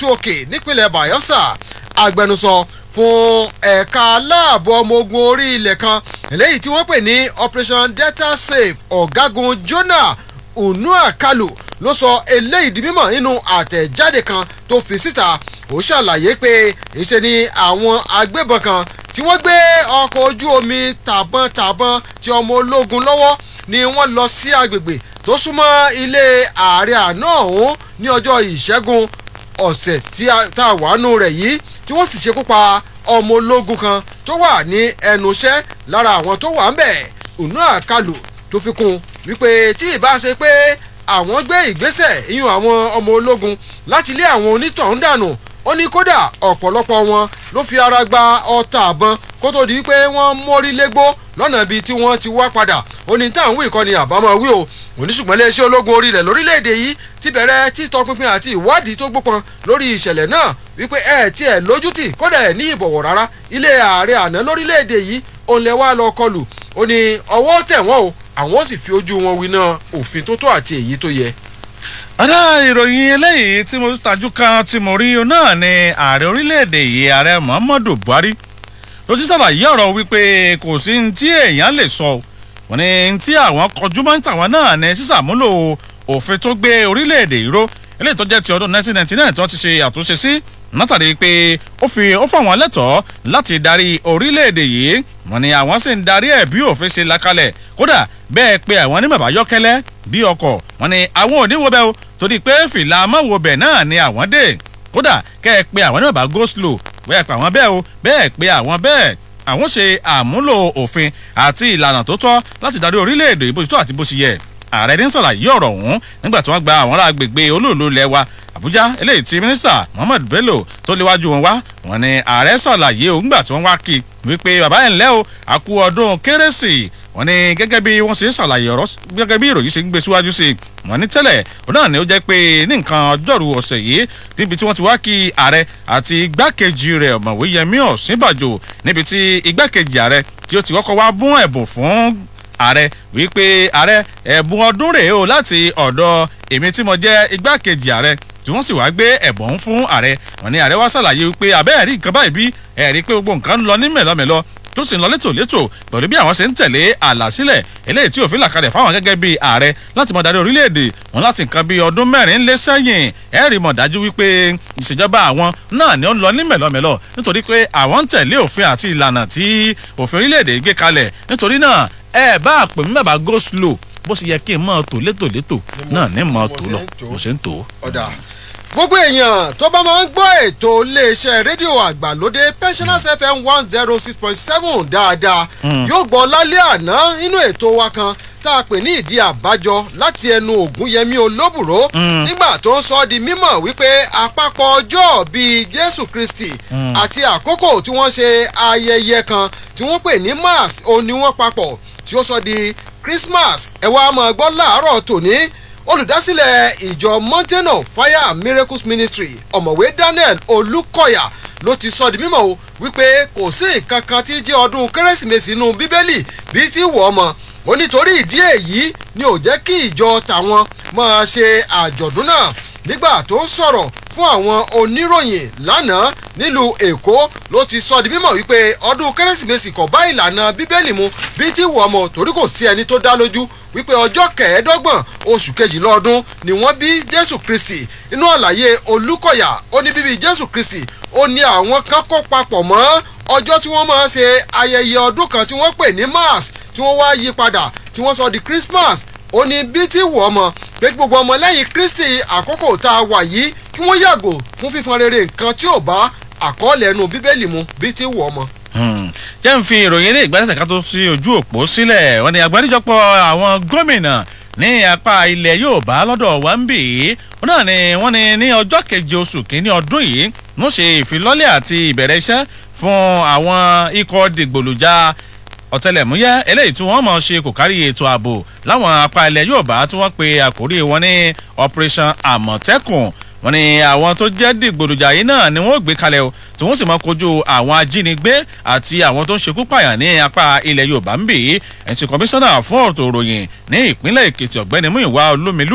ìtú òkè nípínlẹ̀ bayelsa agbẹnusọ fún ẹ̀ka aláàbò ọmọ ogun orí ilẹ̀ kan eléyìí tí wọ́n pè ní operation delta safe ọ̀gágun jonah unuakalu ló sọ eléyìí di mímọ̀ nínú àtẹ̀jáde kan tó fi síta ó ṣàlàyé pé ìṣe ni àwọn agbébọn kan tí wọ́n gbé ọkọ̀ ojú omi tàbọ̀n-tàbọ̀n ti ọmọ ológun lọ́wọ́ ni wọ́n lọ sí agbègbè tó súnmọ́ ilé ààrẹ àná ọ̀hún ní ọjọ́ ìṣẹ́gun ọ̀sẹ̀ tí a wà nù rẹ̀ yìí tí wọ́n sì ṣekú pa ọmọ ológun kan tó wà ní ẹnu iṣẹ́ lára àwọn tó wà ń bẹ̀ ònú àkàlù tó fi kún wípé tí ìbá ṣe pé àwọn gbé ìgbésẹ̀ ìyún àwọn ọmọ ológun láti lé àwọn onítọ̀hún dànù ó ní kódà ọ̀pọ̀lọpọ̀ wọn ló fi ara gba ọta àbọn kó tó di pé wọ́n mórí légbó lọ́nà ibi tí wọ́n ti wá padà ó ní táwọn wí ìkọ́ni àbámọ́ wí o oníṣùgbọ́n iléeṣẹ́ ológun orílẹ̀ lórílẹ̀‐èdè yìí ti bẹ̀rẹ̀ títọpinpin àti ìwádìí tó gbópọn lórí ìṣẹ̀lẹ̀ náà wípé ẹ̀ tí ẹ̀ lójútì kódà ẹ̀ ní ìbọ̀wọ̀ rárá ilé ààrẹ àná lórílẹ̀‐èdè yìí òun lẹ wá lọ kọlù ó ní ọwọ́ tẹ̀ wọ́n o àwọn ó sì fi ojú wọn winá òfin tó tó àti èyí tó yẹ ọ̀dà ìròyìn eléyìí tí mo tajú kan tí mo rí náà ni ààrẹ orílẹ̀-èdè yìí ààrẹ muhammadu buhari ló ti ṣàlàyé ọ̀rọ̀ wípé kò sí ní tí èèyàn lè sọ wọn ni tí àwọn kọjú mọ́ tàwọn náà ní sísàmúlò òfin tó gbé orílẹ̀-èdè ìró eléyìí tó jẹ́ ti ọdún 1999 tí wọ́n ti ṣe àtúnṣe sí látàrí pé ó fi ó fáwọn lẹ́tọ̀ọ́ láti darí orílẹ̀-èdè yìí wọn ni àwọn sì ń darí ẹ̀ bí òfin ṣe lakalẹ̀ kódà bẹ́ẹ̀ pé àwọn ní bàbá yọ́kẹ́lẹ́ bí ọkọ̀ wọn ni àwọn ò ní wo bẹ́ẹ̀ o torí pé fìlà mọ́wobẹ̀ náà ni àwọn dé kódà kẹ́ ẹ pé àwọn ní bàbá go slow bẹ́ẹ̀ pé àwọn bẹ́ẹ̀ o bẹ́ẹ̀ pé àwọn bẹ́ẹ̀ àwọn ṣe àmúlò òfin àti ìlànà tó tọ́ láti darí orílẹ̀-èdè ìbò tó àti bó ṣe yẹ ààrẹ ní sàlàyé ọ̀rọ̀ ọ̀hún nígbà tí wọ́n gba àwọn ará agbègbè olóòlù ilẹ̀ wa àbújá eléyìí tí mínísítà muhammed bello tó léwájú wọn wá wọn ni ààrẹ sàlàyé òun gbà tí wọ́n wá kí wípé bàbá ẹ̀ ńlẹ́ o àkú ọdún kérésì wọn ni gẹ́gẹ́ bí wọ́n ṣe ń ṣàlàyé ọ̀rọ̀ gẹ́gẹ́ bí ìròyìn ṣe ń gbé síwájú sí i wọn ní tẹ́lẹ̀ òun náà ni ó jẹ́ pé ní nǹkan ọjọ́rú ọ̀sẹ̀ yìí níbi tí wọ́n ti wá kí ààrẹ àti igbákejì rẹ̀ ọ̀mọ̀wé yẹmí ọ̀sínbàjò níbi tí igbákejì ààrẹ tí ó ti kọ́kọ́ wá bún ẹ̀bùn fún ààrẹ wípé ààrẹ ẹ̀bùn ọdún rèé o láti ọ̀dọ̀ èmi tí mo jẹ́ igbákejì ààrẹ tí wọ́n sì wá gbé ẹ̀bùn fún ààrẹ wọn ni ààrẹ wá ṣàlàyé wípé abẹ́ẹ̀rí nǹkan báyìí bí ẹ̀rí pé gbogbo nǹkan ń lọ ní mẹ̀lọ́mẹ̀lọ́ tó sì ń lọ létòlétò pẹ̀lú bí àwọn ṣe ń tẹ̀lé àlàsílẹ̀ eléyìí tí òfin là kalẹ̀ fáwọn gẹ́gẹ́ bí ààrẹ láti mọ̀ darí orílẹ̀-èdè wọn láti nǹkan bí ọdún mẹ́rin lé sẹ́yìn ẹ̀rí mọ̀ dájú wípé ìṣèjọba àwọn náà ni ó ń lọ ní mẹ̀lọ́mẹ̀lọ́ nítorí pé àwọn ń tẹ̀lé òfin àti ìlànà tí òfin orílẹ̀-èdè gbé kalẹ̀ nítorí náà ẹ bá pè mí bàbá go slow bó ṣe yẹ kí n mọ̀ tó létòlétò náà ní mọ̀ tó lọ bó ṣe ń tó. ọ̀dà gbogbo èèyàn tó bá máa ń gbọ́ ètò iléeṣẹ́ rédíò àgbàlódé pensioners fm one zero six point seven dáadáa yóò gbọ́ lálẹ́ àná nínú ètò wa kan tá a pè ní ìdí àbájọ láti ẹnu ògúnyẹmí olóbùrò nígbà tó ń sọ ọ́ di mímọ̀ wípé àpapọ̀ ọjọ́ bíi jésù kristi àti àkókò tí wọ́n ṣe ayẹyẹ kan tí wọ́n pè ní mass òun ni wọ́n papọ̀ tí ó sọ di christmas ẹ wá máa gbọ́ láàárọ̀ tòní olùdásílẹ̀ ìjọ mountain of fire and miracles ministry ọ̀mọ̀wé daniel olùkọ́yà ló ti sọ di mímọ̀ o wípé kò sí nǹkan kan tí jẹ́ ọdún kérésìmesì inú bíbélì bíi ti wọ̀ ọmọ ó nítorí ìdí èyí ni ò jẹ́ kí ìjọ tàwọn máa ṣe àjọ̀dún náà nígbà tó ń sọ̀rọ̀ fún àwọn oníròyìn lánàá nílùú èkó ló ti sọ di mímọ̀ wípé ọdún kérésìmesì kò bá ìlànà bíbélì mu bíi ti wọ̀ ọmọ torí kò sí ẹni tó dá lójú wípé ọjọ́ kẹẹ̀ẹ́dọ́gbọ̀n oṣù kejìlá ọdún ni wọ́n bí jésù kristi inú àlàyé olùkọ̀yà ó ní bíbí jésù kristi ó ní àwọn kan kó papọ̀ mọ́ ọjọ́ tí wọ́n máa ṣe ayẹyẹ ọdún kan tí wọ́n pè ní mass tí wọ́n wá yí padà tí wọ́n sọ di christmas ó ní bí tí wọ́ ọmọ pé gbogbo ọmọ lẹ́yìn kristi àkókò tá a wà yìí kí wọ́n yàgò fún fífọn rere nǹkan tí ò bá àkọọ́lẹ̀ ẹnu bíbélì mu bí tí wọ́ ọmọ jẹ́ ń fi ìròyìn eré ìgbésẹ̀ ká tó sí ojú òpó sílẹ̀ wọ́n ní àgbáríjọpọ̀ àwọn gómìnà ní apá ilẹ̀ yorùbá lọ́dọ̀ wa ń bì í wọ́n náà ni wọ́n ní ní ọjọ́ keje oṣù kínní ọdún yìí wọ́n ṣe ìfilọ́lẹ̀ àti ìbẹ̀rẹ̀ iṣẹ́ fún àwọn ikọ̀ dìgbòlùjà ọ̀tẹlẹ̀múyẹ́ eléyìí tí wọ́n mọ̀ ṣe kò kárí ètò ààbò láwọn apá ilẹ̀ yorùbá tí wọ́n pe àkórí wọn ní operation àmọ̀tẹ́kùn wọ́n ní àwọn tó jẹ́ dìgbòlùjà yìí náà ni wọ́n gbé kalẹ̀ o tí wọ́n sì máa kojú àwọn ajínigbé àti àwọn tó ń ṣekú pààyàn ní apá ilẹ̀ yorùbá ń bì í ẹ̀sìn kọmíṣánná fún ọ̀tọ̀ òròyìn ní ìpínlẹ̀ èkìtì ọ̀gbẹ́ni múìwá olómìlúà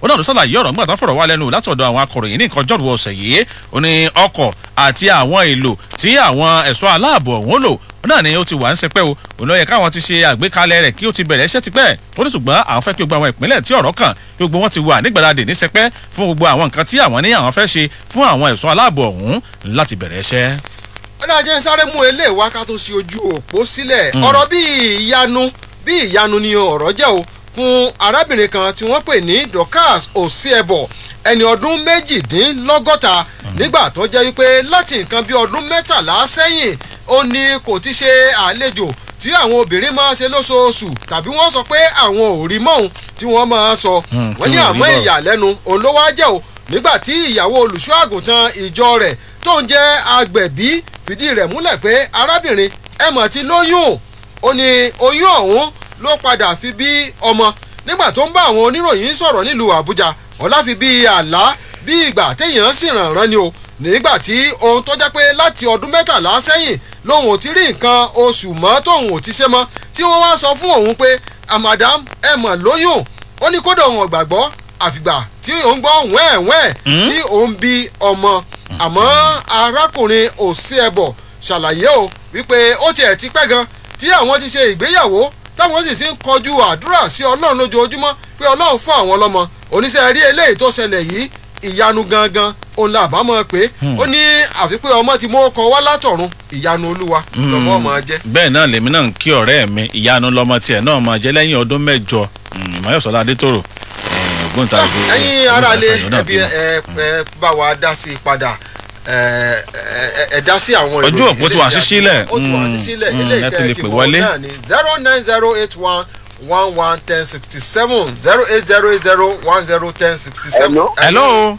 ó náà ló ṣàlàyé ọ̀rọ̀ nígbà tó fọ̀rọ̀ wá lẹ́nu látọ̀dọ̀ àwọn akọ̀ròyìn ní nǹkan jọ̀rù ọ̀sẹ̀ yìí ó ní ọkọ̀ àti àwọn èlò tí àwọn ẹ̀ṣọ́ aláàbò ọ̀hún lò ó náà ni ó ti wà ń sẹpẹ́ o òun ló yẹ káwọn ti ṣe àgbékalẹ̀ rẹ̀ kí ó ti bẹ̀rẹ̀ iṣẹ́ tipẹ́ ó ní ṣùgbọ́n àwọn fẹ́ kí gbogbo àwọn ìpínlẹ̀ tí ọ̀rọ̀ kàn kí gbogbo wọn ti wà nígbàdàdì ní sẹpẹ́ fún gbogbo àwọn nǹkan tí àwọn ní àwọn fẹ́ ṣe fún àwọn ẹ̀ṣọ́ aláàbò ọ̀hún láti bẹ̀rẹ̀ iṣẹ́. ọ̀dà jẹ́ ń sáré mú eléyìí wá ká tó ṣe ojú òpó sílẹ̀ ọ̀rọ̀ bíi ìyanu bíi ìyanu ni ọ̀rọ̀ jẹ́ o fún arábìnrin kan tí wọ́n pè ní dorcas osiebo ẹni ọdún méjìdínlọ́gọ́ta nígbà tó jẹ́ wípé láti nǹkan bí ọdún mẹ́tàlá sẹ́yìn ó ní kò ti ṣe àlejò tí àwọn obìnrin máa ṣe lóṣooṣù tàbí wọ́n sọ pé àwọn ò rí mọ́hun tí wọ́n máa sọ Hmm, wọ́n tí ní wọn ò rí àmọ́ bọ̀. ìyàlẹ́nu òun ló wá jẹ́ o nígbà tí ìyàwó olùṣọ́ àgùntàn ìjọ rẹ̀ tó ń jẹ́ agbẹ̀bí fìdí rẹ̀ múlẹ̀ pé arábìnrin ẹ̀ mọ̀ ti lóyún ó ní oyún ọ̀hún ló padà fi bí ọmọ nígbà tó ń bá àwọn oníròyìn sọ̀rọ̀ nílùú àbújá ọ̀la fi bí àlá bí ìgbà téèyàn sì ràn rán ni o nígbà tí ohun tó jẹ́ pé láti ọdún mẹ́tàlá sẹ́yìn lòun ò ti rí nǹkan oṣù mọ́ tóun ò ti ṣe mọ́ tí wọ́n wá sọ fún òun pé àmàdám ẹ mọ̀ lóyún ó ní kódà òun ọ̀gbàgbọ́ àfìgbà tí òun gbọ́ wẹ́ẹ̀wẹ́ẹ̀ Hmm? tí òun bí ọmọ àmọ́ arákùnrin òsínẹ̀bọ̀ ṣàlàyé o wípé ó tiẹ̀ ti pẹ́ gan tí àwọn ti ṣe ìgbéyàwó táwọn sì ti ń kọjú àdúrà sí ọlọ́run lójoojúmọ́ pé ọlọ́run fún àwọn lọ́mọ oníṣẹ́ rí eléyìí tó ṣẹlẹ̀ yìí ìyanu gangan òun là bá mọ̀ pé ó ní àfi pé ọmọ ti mú ọkọ wá látọ̀run ìyanu olúwa lọ́mọ ọmọ jẹ́. bẹ́ẹ̀ náà lèmi náà ń kí ọ̀rẹ́ mi ìyanu lọmọ tiẹ̀ náà máa jẹ́ lẹ́yìn ọdún mẹ́jọ Mm, ìmọ̀yọ̀sọ́lá adétòrò eh, ògbóǹtarìgì ẹ̀yin aráalé ògbóǹtarìgì náà ẹbí bímọ. ẹ ẹ bá wa dá sí i padà ẹ ẹ ẹ dá sí àwọn Ojú òpó ti wà sí sílẹ̀. ó ti wà sí Mm, sílẹ̀ mm, eléyìí ẹ ti tẹ́ lè ẹ ti pè mọ̀ wọlé. náà ni zero nine zero eight one one one ten sixty seven zero eight zero eight zero one zero ten sixty seven. Hello? hello.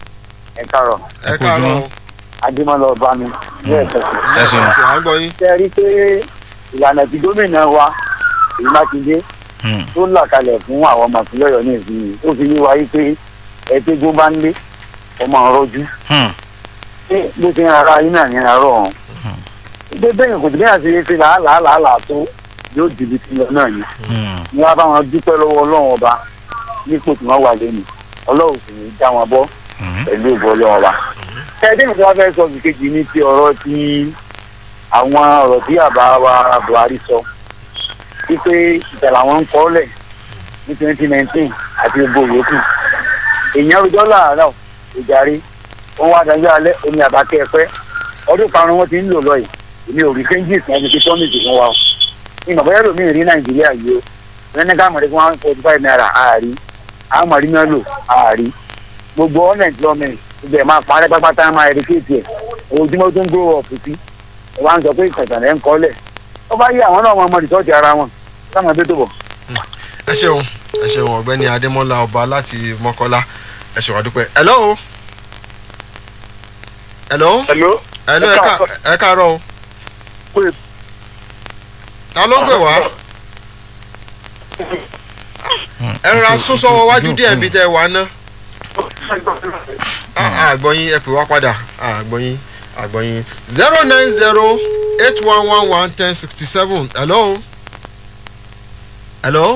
ẹ káàárọ̀ ẹ Ẹ kú káàárọ̀ ojúmọ́. o. adémọlá ọba mi ní ẹsẹ Ẹ ṣeun. Ṣé à ń gbọ́ yín. ṣe rí pé ìlànà tí gómìnà wa èyí mákindé Hmm. tó là kalẹ̀ fún àwọn ọmọ ìpínlẹ̀ ọ̀yọ́ ní ìsinyìí ó fi yé wa yí pé ẹgbẹ́ tó bá ń lé ọmọ ọ̀rọ̀jú Hmm. ṣé bó ti ń ara yín náà ní àárọ̀ ọ̀hún. ìgbé bẹ́ẹ̀ kò sí bí àṣeyẹ ṣe làálàá làálàá tó yóò dìbì sí lọ náà ni Hmm. ni wọ́n bá wọn dúpẹ́ lọ́wọ́ ọlọ́run ọba nípò tí wọ́n wà lẹ́nu ọlọ́run sì ní í dá wọn bọ́ Hmm. pẹ̀lú ìbò ọlọ́run ọba. ẹ̀ẹ́dẹ́ nìkan wá fẹ́ sọ fi kejì ní ti ọ̀rọ̀ ti àwọn ọ̀rọ̀ tí àbá wa buhari sọ wípé ìjà làwọn ń kọ́ lẹ̀ ní twenty nineteen àti gbogbo yòókù èèyàn rojọ́ làárọ̀ ìjàre wọn wá dájọ́ alẹ́ omi àbákẹ́ ẹ̀pẹ́ ọdún karùn-ún wọn ti ń lò lọ yìí èmi ò rí changes náà ti fi tọ́mìtì fún wa o ní ìmọ̀ bóyá lómi rí nàìjíríà yìí o lẹ́ni ká mọ̀lẹ́ fún one forty five naira àárí àmọ̀rí náà lò àárí gbogbo unemployment gbogbo ẹ̀ máa parẹ́ pápátá máa erékéètì ẹ̀ ojúmọ́ tó ń grow up sí ẹ̀ wá ń sọ pé ìkàtàn ẹ̀ ń kọ́lẹ̀ ó bá yí àwọn náà wọn mọ rìsọ́ọ̀tì ara wọn táwọn ẹgbẹ́ tó bọ̀. ẹ ṣeun ẹ ṣeun ọ̀gbẹ́ni adémọ́lá ọba láti mọ́kọ́lá ẹ ṣeun àdúpẹ́. hello. hello. hello. hello ẹ ká ẹ káàárọ̀ o. Pé- ta ló ń pè wá. ẹ rọra sún sọ́wọ́ wájú díẹ̀ níbi tẹ́ ẹ wà ná. àgbọ̀yin ẹ pè wá padà àgbọ̀yin àgbọ̀yin zero nine zero eight one one one ten sixty seven hello. hello.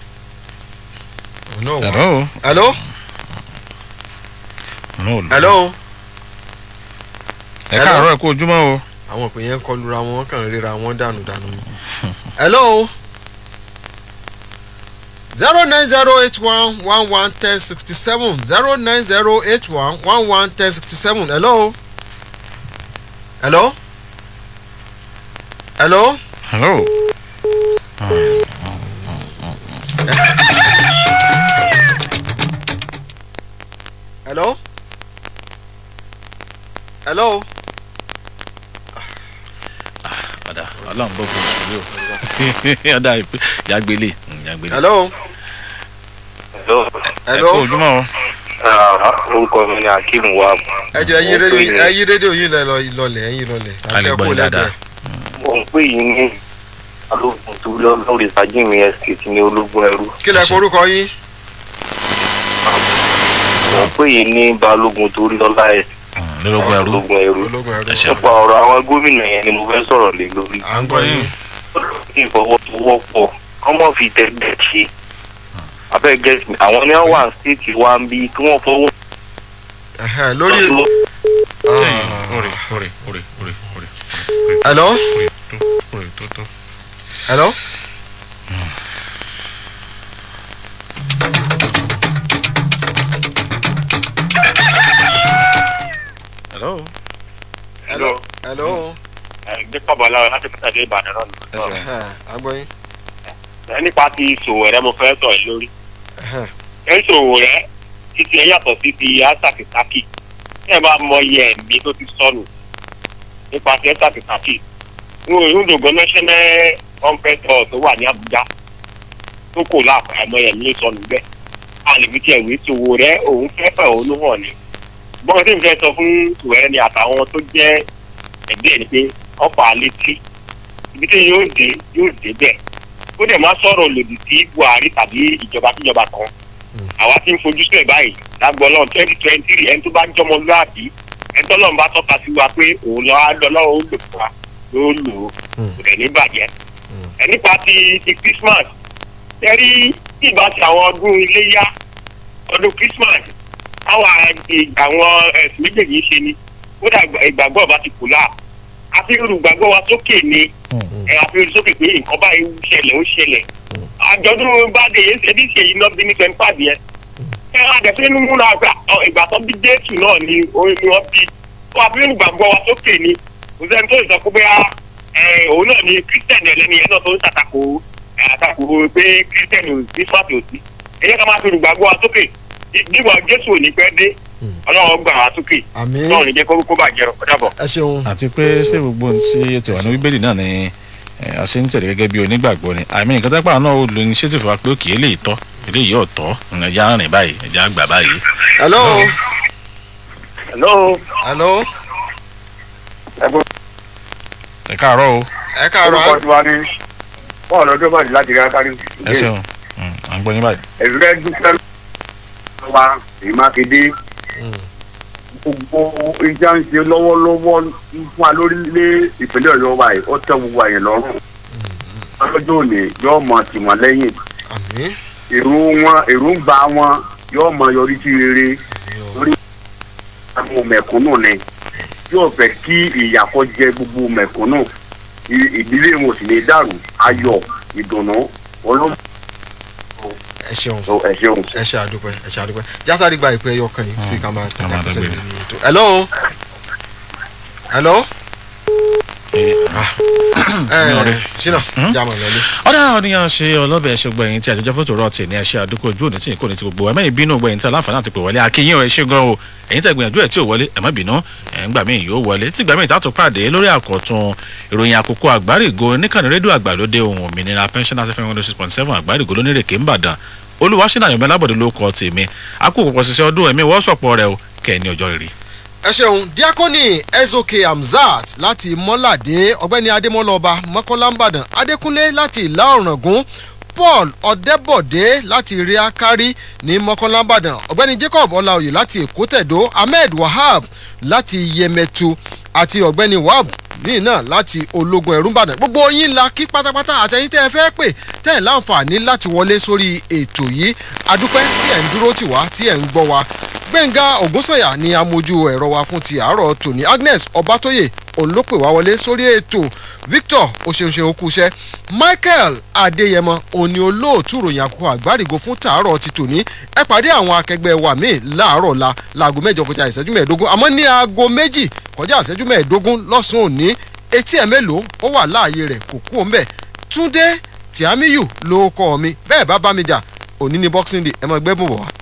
Oh, no, hello. hello. No, hello. ẹ káàárọ̀ ẹ kú ojúmọ́ o. àwọn òpè yẹn ń kọlura wọn kàn ń ríra wọn dànù dànù ni. hello. zero nine zero eight one one one ten sixty seven zero nine zero eight one one one ten sixty seven hello. hello. hello. hello. hello. hello. ọ̀dà ọlọ́run bó kò sùn yóò ọ̀dà ìpè yàgbélé yàgbélé. hello. Hello. ẹ hello. kú ojúmọ́ o. Ah, orúkọ mi ni akeem wa ẹ jọ ẹyin rédíò ẹyin rédíò yín lẹ lọ- lọlẹ ẹyin lọlẹ. A lè gbọ́ yín dáadáa. mo ń pè yín ní balógun tó lọ lórí fàjìmí estate ní ológun ẹrú kí lẹ forúkọ yín. mo ń pè yín ní balógun tó lọ́lá ẹ̀ Hmm, lórúkọ ẹrú. ológun ẹrú ológun ẹrú. Ẹ ṣeun. nípa ọ̀rọ̀ àwọn gómìnà yẹn ni mo fẹ́ sọ̀rọ̀ lé lórí à ń gbọ́ yín. ní ìfọwọ́sowọ́pọ̀ ọmọ fi tẹ́gbẹ́ ṣe abẹ́ gẹ̀ẹ́sì mi àwọn ní wọ́n wà ní stéètì wa ń bí kí wọ́n fọwọ́. Ẹ̀hẹ̀, lórí. Ẹ̀yìn, Ah. orí orí orí orí orí hello orí tó orí tó tó. hello. hello. hello hello. dípò bọ́lá láti pàtàkì ìbàdàn náà ẹ ṣeun. Ẹ̀hẹ̀, agbóyin. ẹ nípa ti ìṣòwò rẹ mo fẹ́ sọ ẹ lórí Ẹ̀hẹ̀, ẹ ìṣòwò rẹ títí ẹ yàtọ̀ sí ti asàkìsàkì tí ẹ bá mọ iye ẹ̀mí tó ti sọnù nípa ti asàkìsàkì ìrúdògbò national conference hall tó wà ní Àbújá tó kò láàpá ẹ̀mọ ẹ̀mí ló sọnù bẹ́ẹ̀ a lè fi tiẹ̀ wé ìṣòwò rẹ òun fẹ́ fẹ́ òun ló hàn ní gbọ́n tí n fẹ́ sọ fún ìṣòwò rẹ ni àtàwọn tó jẹ́ ẹgbẹ́ ẹ̀ ni pé ọ̀pọ̀ àlétí ibi tí yóò dé yóò dé bẹ́ẹ̀ ó dẹ̀ máa sọ̀rọ̀ lòdì sí Buhari tàbí ìjọba kíjọba kan àwa ti ń fojú sílẹ̀ báyìí lágbọ́n náà twenty twenty three ẹni tó bá jọmọ lóàbí ẹni tó lọ́n bá tọ́ka sí wa pé òun lọ́ á lọ́ lọ́wọ́ ó lò fún wa ló lò ó kò dẹ̀ ní bàjẹ́ ẹ nípa ti ti Christmas ẹ rí tí ìbá ti àwọn ọdún iléyá ọdún Christmas táwa ìgbà àwọn ẹ̀sìn méjèèjì ń ṣe ni ó dà ìgbàgbọ́ ọba ti kù láà àfi olùgbàgbọ́ wa sókè ni ẹ àfihàn sókè pé nǹkan báyìí ń ṣẹlẹ̀ ó ṣẹlẹ̀ àjọ̀dún bá dé yẹn ṣe bí ṣe iná bí ní sẹ́ńpàdì yẹn ẹ àdẹ̀fẹ́ inú múra àgbà ìgbà tó bí jésù náà ni orin ni wọ́n bí ó àfihàn olùgbàgbọ́ wa sókè ni kò sẹ́ni tó lè sọ pé bóyá ẹ òun náà ni kírísítẹ̀nì ẹlẹ́ni yẹn náà tó ń tàtàkò ẹ àtàkò pé kírísítẹ̀nì ò sí fàtì ò sí ẹ yẹ ká máa fi olùgbàgbọ́ wa sókè nígbà jésù ò ní pẹ́ dé ọlọ́run gbà wá sókè àmín náà ní jẹ́ kó kó bàjẹ́ rọ̀ kó dàbọ̀. ẹ ṣeun. àti pé ṣé gbogbo ohun tí ètò ìwà ní bíbélì náà ni ẹ, a ṣe ń tẹ̀lé gẹ́gẹ́ bí onígbàgbọ́ ni àmì nǹkan tó pàrọ̀ náà ó lo initiative wa pé òkè eléyìí tọ́ eléyìí ò tọ́ ẹja rìn báyìí ẹja gbà báyìí. hello. hello. hello. ẹ káàárọ̀ o ẹ káàárọ̀ orúkọ tiwa ní bọ́ọ̀lù ọdún bọ́ọ̀lù láti rí akárí. ẹ ṣeun Mm, à ń gbọ́ yín báyìí. ẹ̀rẹ́ dúpẹ́ wa èyí mákindé gbogbo ìjà ń ṣe lọ́wọ́lọ́wọ́ fún wa lórílẹ̀ ìpínlẹ̀ ọ̀yọ́ wa yìí ó tẹ́ gbogbo àyẹ̀ lọ́rùn lọ́jọ́ òní yóò mọ tìwọ̀n lẹ́yìn àmín. èrò wọn èròǹgbà wọn yóò mọ yọrí sí rere lórí àwọn mẹ̀kúnnù ni yóò fẹ́ kí ìyàkọ́ jẹ gbogbo mẹ̀kúnnù I- ìdílé wọn ò sì lè dàrú ayọ̀ ìdùnnú olóòtú ẹ ṣeun. ẹ ṣeun. ẹ ṣe àdúpẹ́ ẹ ṣe àdúpẹ́ jásáré gba ìpè ẹyọ kan yìí sí ká máa ká máa tẹ̀lé àkọsílẹ̀ dágbére. nínú ètò. hello. hello. Ẹ, ẹ ọ̀rẹ́. ṣínà jámọ̀ lọ́lé. ọ̀dà ọ̀nìyàn ṣe ọlọ́bẹ̀ ṣùgbọ́n ẹ̀yìn tí àjọjọ́ fótó rọ̀ tì ní ẹ̀ṣẹ́ àdúgbò ojú òní tí kò ní ti gbogbo ẹ̀mẹ́ ìbínú gbẹ̀yìn tí aláǹfààní àti pè wọlé akínyìn ẹ̀ ṣe gan o ẹ̀yìn tẹ̀ gbìyànjú ẹ̀ tí ò wọlé ẹ̀ má bínú ẹ̀ ń gbà mí yóò wọlé tí gbà mí ìtàtò pàdé lórí àkọ́tún ìròyìn àkókò àgbárígo níkànnì rédíò àgbàlódé ohun òmìnira pensioners fm one six point seven àgbárígo lónírèké ńbàdàn olùwàṣínà àyọ̀mẹ́ lábọ̀dé ló kọ́ tèmi akókò pọ̀ ṣiṣẹ́ ọdún ẹ̀mí wọ́sọ̀pọ̀ rẹ o kẹ́ ẹ̀ ní ọjọ́ rere. ẹ ṣeun diakoni ezoke hamzat láti mọ́ládé ọ̀gbẹ́ni adémọ́lọ́ba mọ́kànlámbàdàn adékúnlé láti ìlà ọ̀ràngún paul ọ̀dẹ́bọ̀dé láti ríákárí ní mọ́kànlámbàdàn ọ̀gbẹ́ni jacob ọláòyè láti èkó tẹ̀dó ahmed wahab láti yẹmẹtu àti ọ̀gbẹ́ni wahab ní náà láti ológun ẹ̀rú ìbàdàn gbogbo yín la kí pátápátá àtẹ̀yìn tẹ́ ẹ fẹ́ pè tẹ́ ẹ̀ láǹfààní láti wọlé sórí ètò yìí adúpẹ́ tí ẹ̀ ń dúró tì wá tí ẹ̀ ń gbọ́ wa gbẹ̀ngà ògúnsànyà ni amójú ẹ̀rọ wa fún ti àárọ̀ tòní agnes ọbátóyè òun ló pè wá wọlé sórí ètò victor oṣeunṣe okúṣẹ́ michael adéyẹmọ òun ni olóòtú ròyìn àkókò àgbárigo fún tàárọ̀ ti tòní ẹ pàdé àwọn akẹgbẹ́ wa míì láàárọ̀ la láago mẹ́jọ kọjá ìṣẹ́jú mẹ́ẹ̀ẹ́dógún àmọ́ ní aago méjì kọjá ìṣẹ́jú mẹ́ẹ̀ẹ́dógún lọ́sàn-án òní etí ẹ̀ mélòó ó wà láàyè rẹ̀ kò kú òun bẹ̀ túndé tìámíyù ló kọ́ mi bẹ́ẹ̀ bá bá mi jà òní ni boxing day ẹ máa gbẹ́bùn bọ̀ wá.